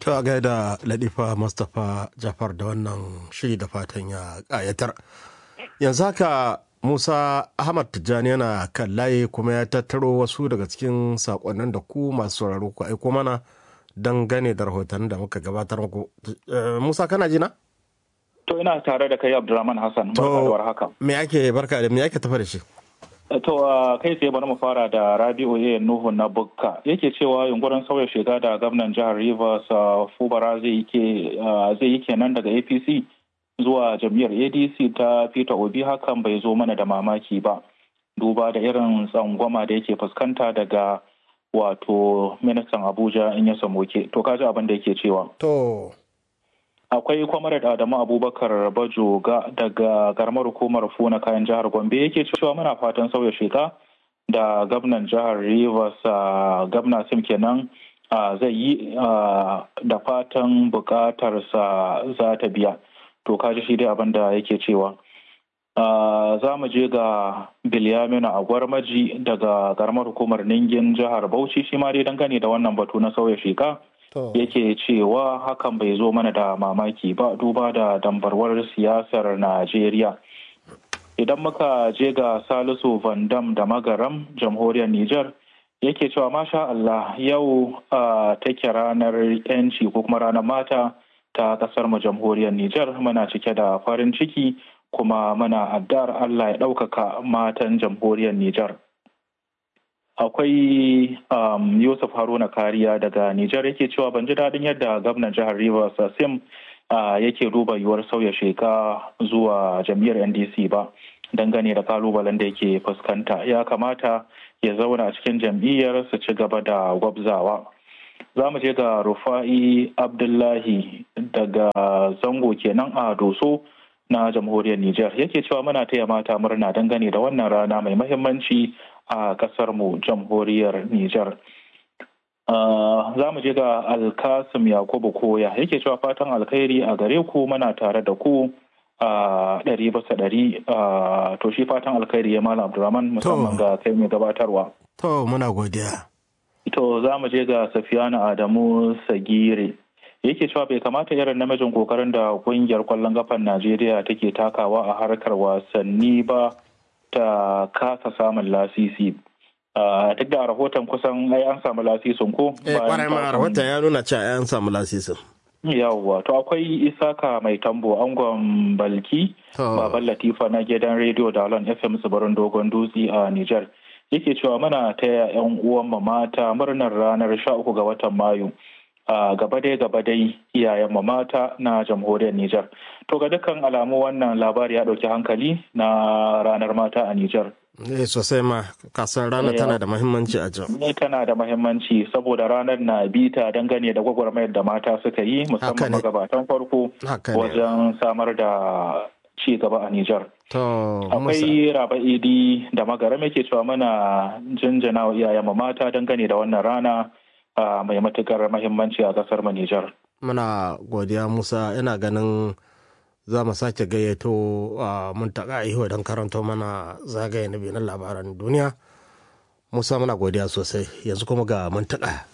To a gaida Ladifa Mustapha Jafar da wannan shiri da fatan ya ƙayatar. Yanzu haka Musa Ahmad Tijjani yana kan layi kuma ya tattaro wasu daga cikin saƙonnin da ku masu sauraro ku aiko mana don gane da rahotannin da muka gabatar muku. Musa kana jina? To ina tare da kai Abdulrahman Hassan. Barka da haka. Me ake barka da me ake tafa da shi? To kai tsaye bari mu fara da Rabi'u A Nuhu na Bukka yake cewa yunkurin sauya shiga da gwamnan jihar Rivers Fubara zai yi kenan daga APC zuwa jam'iyyar ADC ta Peter Obi hakan bai zo mana da mamaki ba. Duba da irin tsangwama da yake fuskanta daga wato ministan Abuja in ya samoke. To kaji abin da yake cewa. To. akwai kwamarar adamu abubakar bajoga daga garmar hukumar funa kayan jihar gombe yake cewa muna fatan sauya sheka da gwamnan jihar rivers gwamna sim kenan zai yi da fatan bukatarsa za ta biya to kaji shi dai abin da yake cewa za mu je ga bilyamina a gwarmaji daga garmar hukumar ningin jihar bauchi shi ma dai dangane da wannan batu na sauya sheka yake cewa hakan bai zo mana da mamaki ba duba da dambarwar siyasar Najeriya. Idan muka je ga Salisu Van Dam da Magaram, jamhuriyar Nijar, yake cewa masha Allah yau take ranar 'yanci ko kuma ranar mata ta kasar mu jamhuriyar Nijar muna cike da farin ciki kuma muna addar Allah ya ɗaukaka matan jamhuriyar Nijar. akwai um, yusuf haruna kariya daga nijar yake cewa ban ji daɗin yadda gwamnan jihar rivers sim uh, yake duba yiwuwar sauya sheka zuwa jam'iyyar ndc ba dangane da kalubalen da yake fuskanta ya kamata ya zauna cikin jam'iyyar su ci gaba da gwabzawa za mu je ga rufa'i abdullahi daga zango kenan a doso na jamhuriyar nijar yake cewa muna taya mata murna dangane da wannan rana mai mahimmanci a kasar mu jamhuriyar Nijar. Za mu je ga Alkasim Yakubu Koya yake cewa fatan alkhairi a gare ku muna tare da ku a ɗari basa ɗari to shi fatan alkhairi ya Malam Abdulrahman musamman ga kai mai gabatarwa. To muna godiya. To za mu je ga Safiyana Adamu Sagire. yake cewa bai kamata irin namijin kokarin da kungiyar kwallon kafan Najeriya take takawa a harkar wasanni ba ta kasa samun lasisi duk da rahoton kusan ai an samu lasisin ko eh kwarai ma rahoton ya nuna cewa an samu lasisin yawwa to akwai isaka mai tambo angon balki baban latifa na gidan rediyo da alon fm tsibirin dogon dutse a niger yake cewa muna taya yan uwan mata murnar ranar 13 ga watan mayu a gaba dai gaba dai iyayen mata na jamhuriyar Nijar. To ga dukkan alamu wannan labari ya ɗauki hankali na ranar mata a Nijar. Eh sosai ma kasar ranar tana da mahimmanci a can. Ne tana da mahimmanci saboda ranar na bita dangane da gwagwarmayar da mata suka yi musamman magabatan farko wajen samar da ci gaba a Nijar. Akwai raba idi da magaram yake cewa mana jinjina wa iyayen mata dangane da wannan rana Uh, mai matukar mahimmanci a kasar Nijar. Muna godiya Musa ina ganin za mu sake gayyato uh, mun taƙa iho don karanto mana zagaye na biyu na labaran duniya. Musa muna godiya sosai yanzu kuma ga mun taƙa.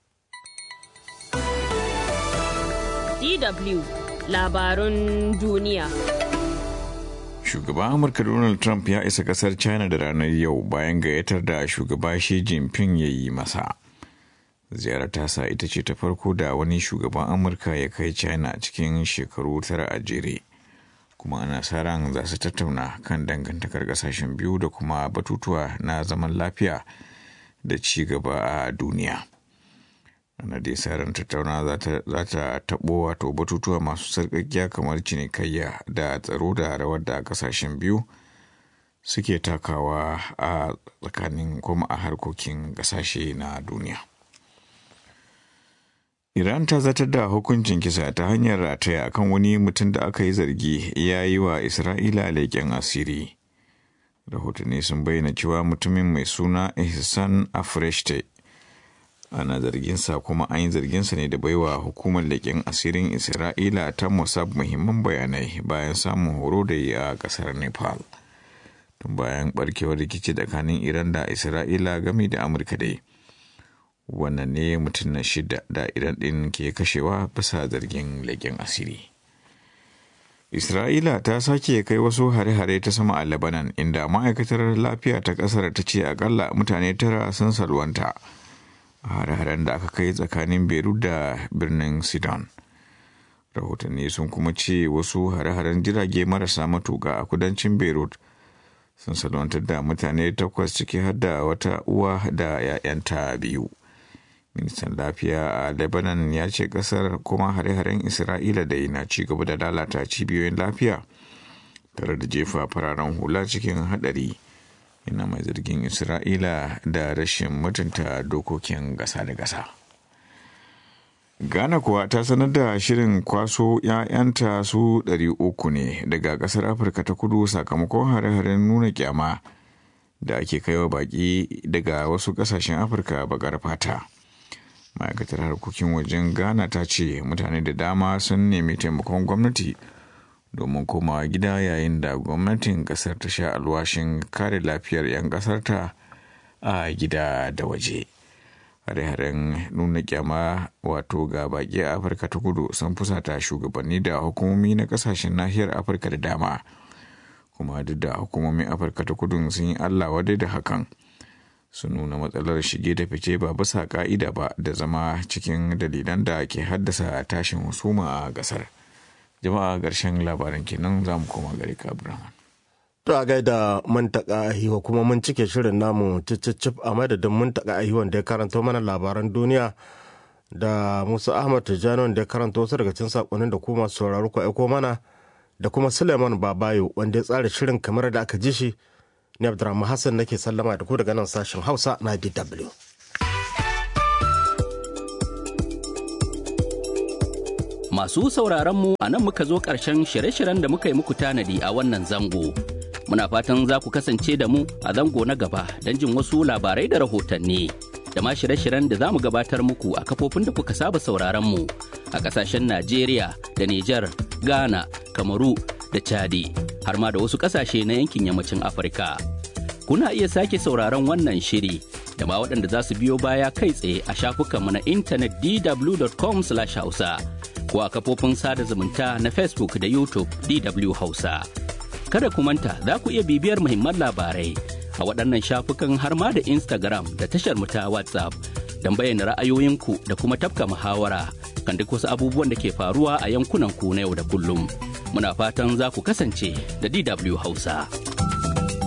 DW labarun duniya. Shugaban Amurka Donald Trump ya isa kasar China da ranar yau bayan gayyatar da shugaba Xi Jinping ya yi masa. ziyarar tasa ita ce ta farko da wani shugaban amurka ya kai china cikin shekaru tara a jere kuma ana sa ran za su tattauna kan dangantakar kasashen biyu da kuma batutuwa na zaman lafiya da ci gaba a duniya ana dai sa ran tattauna za ta taɓo wato batutuwa masu sarƙaƙiya kamar cinikayya da tsaro da rawar da kasashen biyu suke takawa a tsakanin kuma a harkokin ƙasashe na duniya Iran ta zartar da hukuncin kisa ta hanyar rataya kan wani mutum da aka yi zargi ya yi wa Isra'ila leƙen asiri. Rahotanni sun bayyana cewa mutumin mai suna Ihsan Afreshte ana zarginsa kuma an yi zarginsa ne da baiwa hukumar leƙen asirin Isra'ila ta Mossad muhimman bayanai bayan samun horo da yi a ƙasar Nepal. Tun bayan barkewar rikici tsakanin Iran da Isra'ila game da Amurka dai. wannan ne mutum na shida da iran ɗin ke kashewa bisa zargin leƙen asiri isra'ila ta sake kai wasu hare-hare ta sama a lebanon inda ma'aikatar lafiya ta ƙasar ta ce akalla mutane tara sun salwanta a hare-haren da aka kai tsakanin beirut da birnin sudan rahotanni sun kuma ce wasu hare-haren jirage marasa matuka a kudancin beirut sun salwantar da mutane takwas ciki har da wata uwa da 'ya'yanta biyu ministan lafiya a lebanon ya ce kasar kuma hare-haren isra'ila da na ci gaba da lalata cibiyoyin lafiya tare da jefa fararen hula cikin hadari yana mai zargin isra'ila da rashin mutunta dokokin gasa da gasa ghana kuwa ta sanar da shirin kwaso 'ya'yanta su 300 ne daga kasar afirka ta kudu sakamakon hare-haren nuna kyama da ake kaiwa baki daga wasu kasashen afirka bakar fata ma'aikatar harkokin wajen ghana ta ce mutane da dama sun nemi taimakon gwamnati domin komawa gida yayin da gwamnatin kasar ta sha alwashin kare lafiyar 'yan kasarta a gida da waje hare-haren nuna kyama wato ga baki a afirka ta kudu sun fusata shugabanni da hukumomi na kasashen nahiyar afirka da dama kuma duk da hukumomin afirka ta kudu sun yi allah wadai da hakan su nuna matsalar shige da fice ba bisa ka'ida ba da zama cikin dalilan da ke haddasa tashin husuma a gasar jama'a ƙarshen labaran kenan za mu koma gare ka abraham To a gaida mantaka ahiwa kuma mun cike shirin namu cicicif a madadin mantaka ahiwan da ya karanto mana labaran duniya da Musa Ahmad Tijjani wanda ya karanto wasu daga cikin sakonnin da kuma masu sauraro ku aiko mana da kuma Suleiman Babayo wanda ya tsara shirin kamar da aka ji shi ni Abdurrahman Hassan nake sallama da ku daga nan sashen Hausa na DW. Masu sauraron mu a nan muka zo ƙarshen shirye-shiryen da muka yi muku tanadi a wannan zango. Muna fatan za ku kasance da mu a zango na gaba don jin wasu labarai da rahotanni. Da ma shirye-shiryen da za mu gabatar muku a kafofin da kuka saba sauraron mu a ƙasashen Najeriya da Nijar, Ghana, Kamaru da Chadi, har ma da wasu ƙasashe na yankin yammacin Afirka. Kuna iya sake sauraron wannan shiri da ma waɗanda za su biyo baya kai tsaye a shafukanmu na intanet dw.com/hausa. ko a kafofin sada zumunta na Facebook da YouTube DW Hausa. Kada ku manta za ku iya bibiyar muhimman labarai a waɗannan shafukan har ma da Instagram da tashar mu ta WhatsApp don bayyana ra'ayoyinku da kuma tafka muhawara kan duk wasu abubuwan da ke faruwa a yankunan ku na yau da kullum. Muna fatan za ku kasance da DW Hausa.